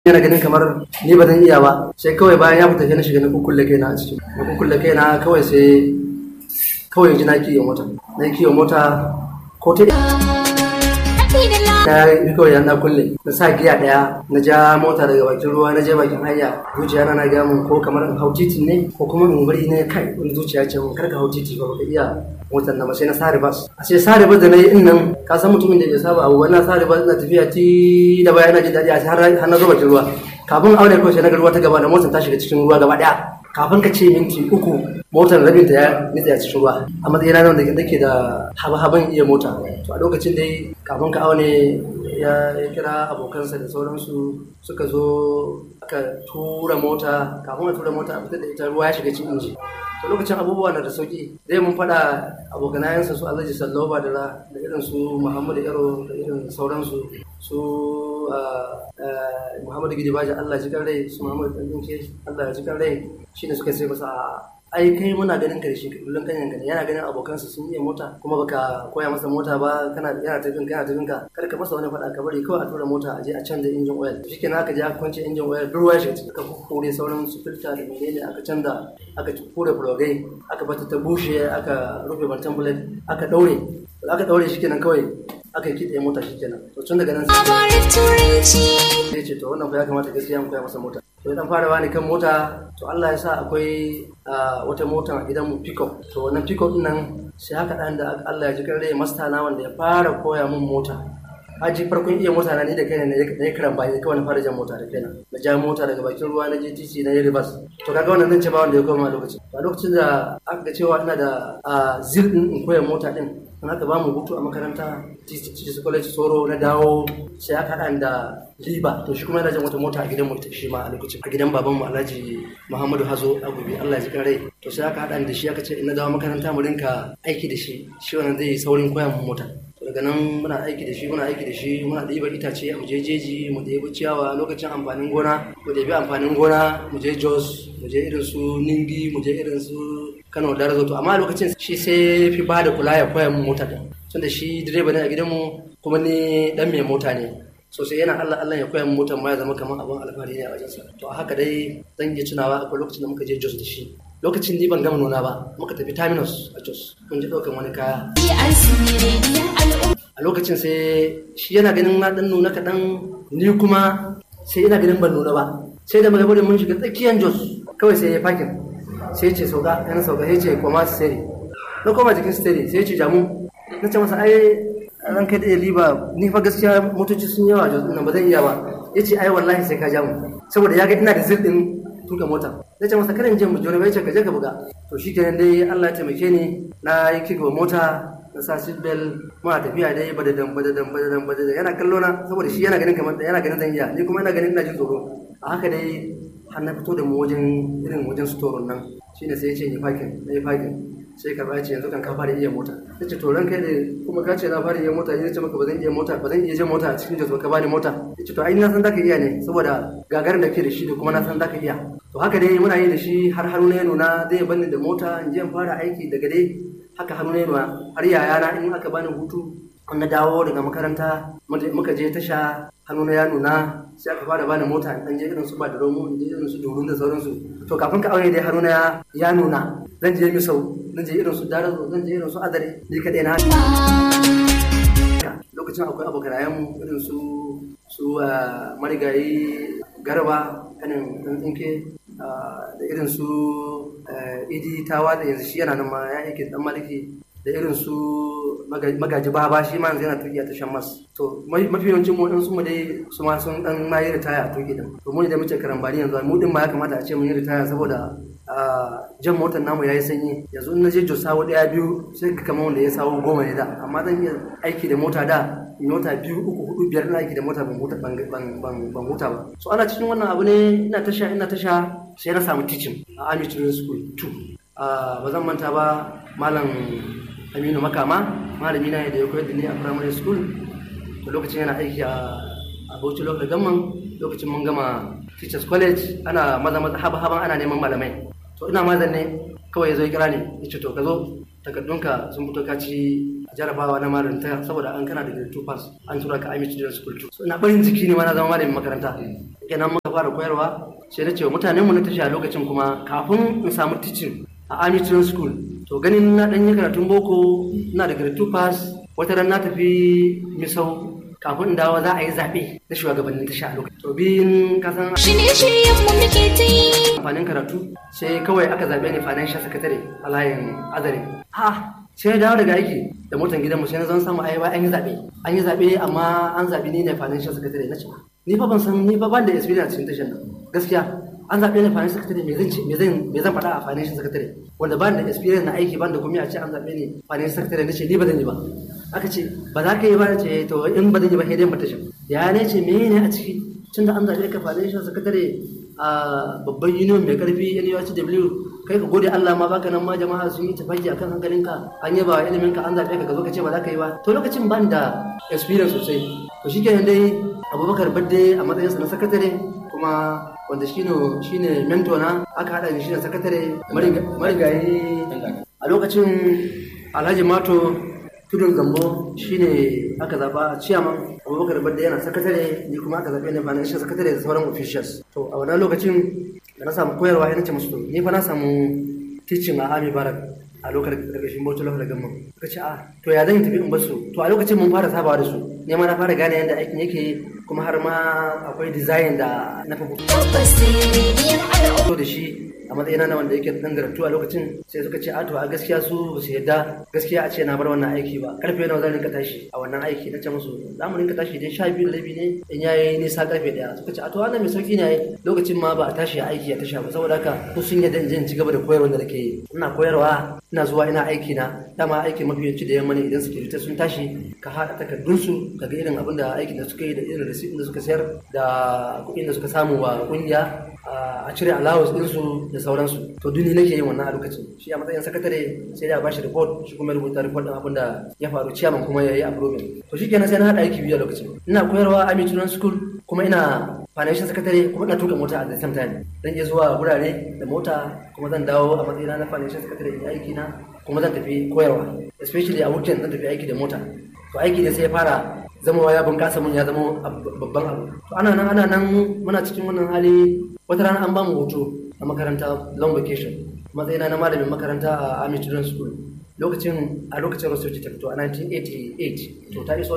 yana ganin kamar ni ba zan iya ba sai kawai bayan ya fita sai na shiga na kukkulle kaina a cikin na kukkulle kaina kawai sai kawai ji na kiyo mota na kiyo mota ko ta na yi kawai na kulle na sa giya daya na ja mota daga bakin ruwa na je bakin hanya zuciya na na ga mun ko kamar in hau titi ne ko kuma in bari ne kai wani zuciya ce mun karka hau titi ba ka iya motar na sai na sa ribas a sai sa ribas da na yi in nan ka san mutumin da bai saba abu wannan sa ribas na tafiya ti da baya na jin daɗi a har har na zo bakin ruwa kafin aure kawai sai na ga ruwa ta gaba da motar ta shiga cikin ruwa gaba daya kafin ka ce minti uku motar rabin ta ya nitsa a cikin ruwa a matsayin ranar da nake da haba-haban iya mota to a lokacin dai kafin ka aune ya kira abokansa da sauransu suka zo aka tura mota kafin a tura mota a fitar da ita ruwa ya shiga cikin inji to lokacin abubuwa na da sauki zai mun faɗa abokanayensa su alhaji sallau da da irin su muhammadu yaro da irin sauransu su muhammadu gidi baji allah ji rai su muhammadu ɗanɗinke allah ya ji rai shine suka sai masa ai kai muna ganin karshe kullum kan yanka yana ganin abokansa sun iya mota kuma baka koya masa mota ba kana yana tafin kana tafin ka kar ka masa wani faɗa ka bari kawai a tura mota a je a canza injin oil shikenan aka je aka kwance injin oil duk ruwa shi aka kore sauran su filta da menene aka canza aka kore plugai aka bata ta bushe aka rufe bantan bullet aka daure aka daure shikenan kawai aka yi kitse mota shikenan to tun daga nan sai ce to wannan fa ya kamata gaskiya mu koya masa mota to dan fara bani kan mota to Allah ya sa akwai wata mota a gidan mu pickup to wannan pickup din nan sai haka dan da Allah ya ji kan rai masta na wanda ya fara koya mun mota haji farkon iya mota na ni da kaina ne ya kiran bayan kawai na fara jan mota da kaina na ja mota daga bakin ruwa na je titi na yi ribas to kaga wannan zan ce ba wanda ya koma a lokacin a lokacin da aka ga cewa ina da zil din in koya mota din in aka ba mu hutu a makaranta titi college soro na dawo sai aka haɗa da liba to shi kuma yana jan wata mota a gidan mu shi ma a lokacin a gidan baban mu Alhaji Muhammadu Hazo a gobe Allah ya ji kan rai to sai aka haɗa da shi aka ce in na dawo makaranta mu rinka aiki da shi shi wannan zai saurin koya mu mota daga nan muna aiki da shi muna aiki da shi muna ɗiba itace a muje jeji mu ɗebi ciyawa lokacin amfanin gona mu ɗebi amfanin gona mu je jos mu je irin su ningi mu je irin su kano da razoto amma lokacin shi sai fi ba da kula ya koya mu mota din tunda shi direba ne a gidanmu kuma ni dan mai mota ne sosai yana Allah Allah ya koya mu motar ma ya zama kamar abin alfahari ne a wajensa to a haka dai zan iya tunawa akwai lokacin da muka je jos da shi lokacin ni ban gama nuna ba muka tafi terminus a jos mun je ɗaukan wani kaya a lokacin sai shi yana ganin na dan nuna kaɗan ni kuma sai yana ganin ban nuna ba sai da muka bari mun shiga tsakiyar jos kawai sai ya fakin sai ya ce sauka yana sauka sai ya ce koma steri na koma jikin steri sai ya ce jamu na ce masa ai ran kai da liba ni fa gaskiya motoci sun yawa jos ɗin ba zan iya ba ya ce ai wallahi sai ka jamu saboda ya ga ina da zirɗin tuka mota na ce masa karin jin mu jona bai ce ka je ka buga to shi kenan dai Allah ya taimake ni na yi kika mota na sa seat belt ma tafiya dai badadan badadan badadan badadan yana kallo na saboda shi yana ganin kamar yana ganin zan iya ni kuma ina ganin ina jin tsoro a haka dai har na fito da mu wajen irin wajen store nan shine sai ya ce ni fakin na yi fakin sai ka ce yanzu kan ka fara iya mota ya ce to ran kai ne kuma ka ce na fara iya mota ya ce maka ba zan iya mota ba zan iya jan mota a cikin jos ka bani mota ya ce to ai na san zaka iya ne saboda gagarin da ke da shi da kuma na san zaka iya to haka dai muna yi da shi har hannu ya nuna zai bani da mota in je in fara aiki daga dai haka hannu ya nuna har yayana in aka bani hutu na dawo daga makaranta muka je tasha hannu ya nuna sai aka fara bani mota in je irin su ba da romo in je irin su durun da sauransu to kafin ka aure dai hannu ya nuna zan je misau zan je irin su darazo zan je irin su adare ni kaɗai na lokacin akwai abokanayen mu irin su su marigayi garba kanin dan tsinke da irin su idi tawa da yanzu shi yana nan ma ya yake dan maliki da irin su magaji baba shi ma yanzu yana tuki a tashan mas to mafi yawancin mu su mu dai su ma sun dan ma yi ritaya a tuki din to mu da muke karambani yanzu mu din ma ya kamata a ce mun yi ritaya saboda jan motar namu ya yi sanyi yanzu in na je jos sawo daya biyu sai ka kama wanda ya sawo goma ne da amma zan iya aiki da mota da mota biyu uku hudu biyar ina aiki da mota ban huta ban huta ba so ana cikin wannan abu ne ina tasha ina tasha sai na samu teaching a Army Training School 2 ba zan manta ba malam Aminu Makama malami na da ya koyar da ni a primary school to lokacin yana aiki a Bauchi Local Government lokacin mun gama Teachers College ana maza maza haba haban ana neman malamai to ina mazan ne kawai ya zo ya kira ni ya ce to ka zo takardunka sun fito ka ci jarabawa na malinta saboda an kana da grade 2 pass an tura ka Amish Student School 2 so ina barin jiki ne ma na zama malamin makaranta kenan muka fara koyarwa sai na ce wa mutanen mu na tashi a lokacin kuma kafin in samu teaching a Army Training School to ganin na dan yi karatun boko ina da grade 2 pass wata ran na tafi misau kafin in dawo za a yi zaɓe na shugabannin tasha a lokacin. To biyun kasan Shirye-shiryen mu muke ta yi. amfanin karatu sai kawai aka zaɓe ni financial secretary a layin azare. Ha sai na dawo daga aiki da motan gidanmu sai na zan samu ai an yi zaɓe. An yi zaɓe amma an zaɓi ni ne financial secretary na ce ni fa ban san ni fa ban da experience cikin tashan nan gaskiya an zaɓe ni financial secretary me zan ce me zan me zan faɗa a financial secretary wanda ban da experience na aiki ban da kuma a ce an zaɓe ni financial secretary na ce ni ba zan yi ba aka ce ba za ka yi ba ce to in ba zan yi ba sai dai mutashin ya ne ce me ne a ciki tun da an zaɓe ka financial secretary a babban union mai karfi NUSW kai ka gode Allah ma baka nan ma jama'a sun yi tafaki akan hankalinka an yaba ilimin ka an zaɓe ka ka zo ka ce ba za ka yi ba to lokacin ban da experience sosai to shikenan dai Abubakar Badde a matsayinsa na sakatare kuma wanda shine shine mentor na aka hada ni shine sakatare marigayi a lokacin Alhaji Mato tudun gambo shine aka zaba ciyaman abubakar badda yana sakatare ni kuma aka zaɓe ni financial sakatare da sauran officials to a wannan lokacin da na samu koyarwa ya nace musu to ni fa na samu teaching a army barak a lokacin karkashin bauchi lafa da gamma suka ce a to ya zan yi tafi in basu to a lokacin mun fara sabawa da su ne ma na fara gane yadda aikin yake kuma har ma akwai design da na fi Tabbas rediyon al'umma. fito da shi a matsayina na wanda yake dan garatu a lokacin sai suka ce a to a gaskiya su ba su yadda gaskiya a ce na bar wannan aiki ba karfe nawa zan rinka tashi a wannan aiki na ce musu za mu rinka tashi dai sha biyu da rabi ne in yayi nisa karfe daya suka ce a to wannan mai sauki ne ai lokacin ma ba a tashi a aiki a tasha ba saboda haka su sun yadda in je in ci gaba da koyarwa da nake yi ina koyarwa ina zuwa ina aiki na dama aikin mafi yawanci da yamma ne idan suke fita sun tashi ka haɗa takardunsu ka ga irin abin da aikin da suka yi da irin receipt da suka sayar da kuɗin da suka samu wa ƙungiya a cire allowance ɗinsu da sauransu to duni nake yin wannan a lokacin shi a matsayin sakatare sai da bashi report shi kuma ya rubuta report ɗin abin da ya faru ciyaman kuma ya yi approving to shi kenan sai na haɗa aiki biyu a lokacin ina koyarwa a Children School kuma ina financial secretary kuma ina tuka mota a the same time zan iya zuwa gurare da mota kuma zan dawo a matsayina na financial secretary in aiki na kuma zan tafi koyarwa especially a weekend zan tafi aiki da mota to aiki ne sai ya fara zama ya bunƙasa mun ya zama babban abu to ana nan ana nan muna cikin wannan hali wata rana an ba mu hoto a makaranta long vacation matsayina na malamin makaranta a Army Children's School lokacin a lokacin research ta fito a 1988 to ta iso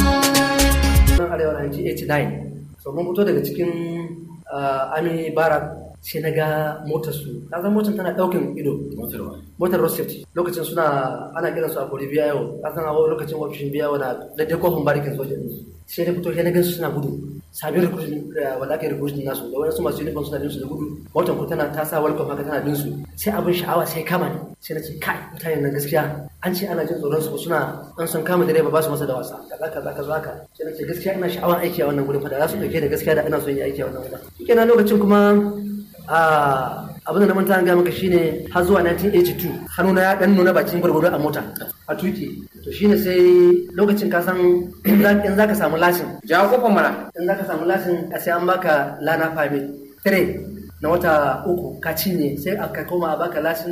nan arewa 1989 so mun fito daga cikin Army Barak sai na ga motar su ka san motar tana daukin ido motar road safety lokacin suna ana kiran su a kori biya yau ka san a lokacin ofishin biya na daidai kofin barikin soja din sai na fito sai na gansu suna gudu sabin recruiting wanda aka yi recruiting nasu da wani su masu uniform suna bin su da gudu motar ku tana ta sa welcome haka tana bin su sai abin sha'awa sai kama ni sai na ce kai mutanen nan gaskiya an ce ana jin tsoron su suna an san kama direba ba su masa da wasa kaza kaza kaza haka sai na ce gaskiya ina sha'awar aiki a wannan gurin fa da za su dauke da gaskiya da ina son yi aiki a wannan gurin shikenan lokacin kuma abin da na manta an gaya maka shine har zuwa 1982 hannuna ya dan nuna bakin gwargwado a mota a tuki to shine sai lokacin ka san in za ka samu lasin jawo kofar mana in za ka samu lasin a sai an baka lana permit 3 na wata uku ka cinye sai aka koma a baka lasin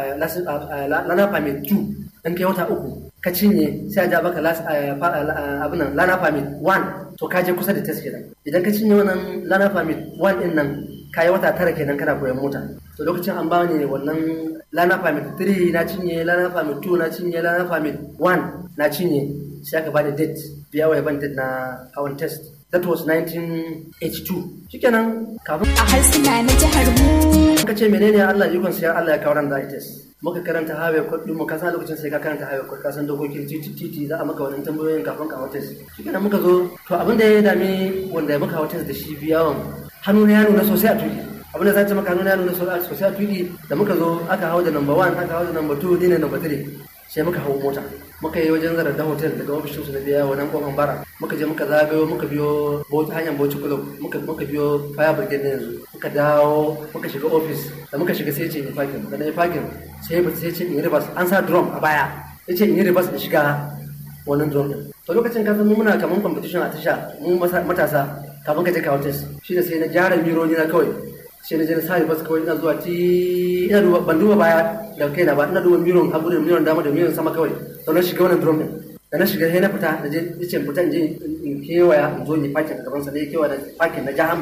lana permit 2 in kai wata uku ka cinye sai a ja baka abin nan lana permit 1 to ka je kusa da test kenan idan ka cinye wannan lana permit 1 din nan kayi wata tara kenan kana koyon mota to lokacin an bani wannan lana permit 3 na cinye lana permit 2 na cinye lana permit 1 na cinye sai aka bani date biya wa ban date na hawan test that was 1982 shikenan kafin A harsuna na jihar mu. ka ce menene Allah ikon sai Allah ya kawo ran da test muka karanta highway code din mu ka san lokacin sai ka karanta highway code ka san dokokin titi titi za a maka wannan tambayoyin kafin ka hawa test shikenan muka zo to abin da ya dame wanda muka hawa test da shi biyawan hannu na ya nuna sosai a tuki abin da zai ce maka hannu na ya nuna sosai a tuki da muka zo aka hau da number one aka hau da number two ni ne number three sai muka hau mota muka yi wajen zarar da hotel daga ofishinsu na biya wannan kofan bara muka je muka zagayo muka biyo bauchi hanyar bauchi club muka muka biyo fire brigade na yanzu muka dawo muka shiga ofis da muka shiga sai ce in fakin da na yi fakin sai ba sai ce in yi reverse an sa drum a baya sai ce in yi reverse in shiga wannan drum din to lokacin ka san mu muna kaman competition a tasha mu matasa kafin ka je kawo test shine sai na gyara mironi na kawai sai na je na sa reverse kawai ina zuwa ti ina duba ban duba baya da kaina ba ina duba miron hagu da miron dama da miron sama kawai to na shiga wannan drum din da na shiga sai na fita na je nace fita in je in kewaya in zo in fakin a gaban sa ne kewaya da fakin na ja handbrake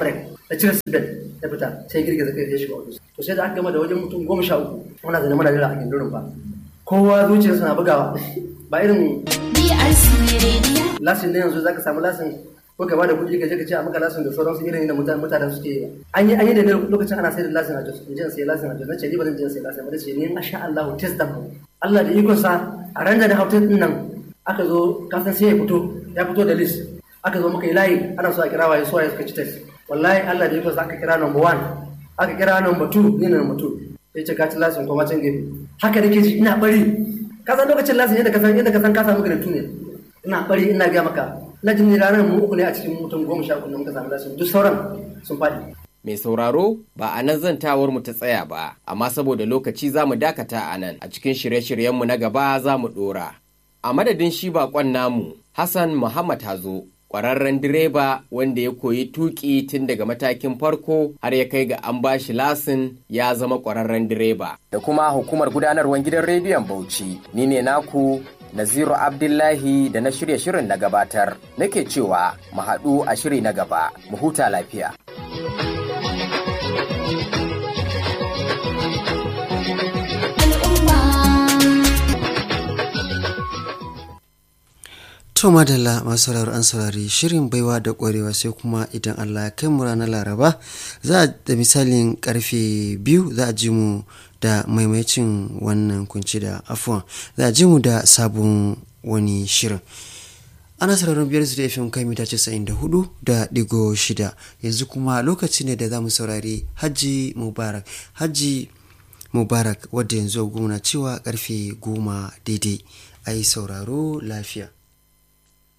da cire sibet ya fita sai girgiza kai ya shiga ofis to sai da aka gama da wajen mutum goma sha uku muna zane muna jira a gindirin ba kowa zuciyarsa na bugawa ba irin BRC Radio. lasin ne yanzu zaka samu lasin ko gaba da kuɗi ka je ka ce a maka lasin da sauransu irin da mutane mutane suke yi an yi an yi da ne lokacin ana sai da lasin a Jos in je in sai lasin a Jos nace ni ba zan je in sai lasin ba nace ni masha Allah test da mu Allah da ikon sa a ran da na hautar din nan aka zo ka san sai ya fito ya fito da list aka zo muka yi layi ana so a kira waye so waye suka ci test wallahi Allah da ikon sa aka kira number one aka kira number two ni ne number two sai ce ka ci lasin kuma can gefe haka nake ji ina bari ka san lokacin lasin yadda ka san yadda ka san ka samu garantu ne ina bari ina ga maka na jin ranar mu uku ne a cikin mutum goma sha uku da muka samu lasin duk sauran sun faɗi Mai sauraro ba a nan zantawar mu ta tsaya ba, amma saboda lokaci za mu dakata a nan a cikin shirye-shiryenmu na gaba za mu ɗora. A madadin shi baƙon namu, Hassan Muhammad Hazo, ƙwararren direba wanda ya koyi tuƙi tun daga matakin farko har ya kai ga an ba shi lasin ya zama ƙwararren direba. Da kuma hukumar gudanarwar gidan rediyon Bauchi, ni ne naku Naziru Abdullahi da na shirya shirin na gabatar, nake cewa mu haɗu a shiri na gaba, mu huta lafiya. Al'umma. To madalla masu sauraro an saurari shirin baiwa da ƙwarewa sai kuma idan Allah ya kai mu ranar Laraba za a da misalin karfe biyu za a ji mu da maimacin wannan kunci da afuwan za a ji mu da sabon wani shirin. Ana sauraron biyar su da FM kai mita casa'in da hudu da digo shida yanzu kuma lokaci ne da za mu saurari Hajji Mubarak. Hajji Mubarak wadda yanzu goma cewa karfe goma daidai a yi sauraro lafiya.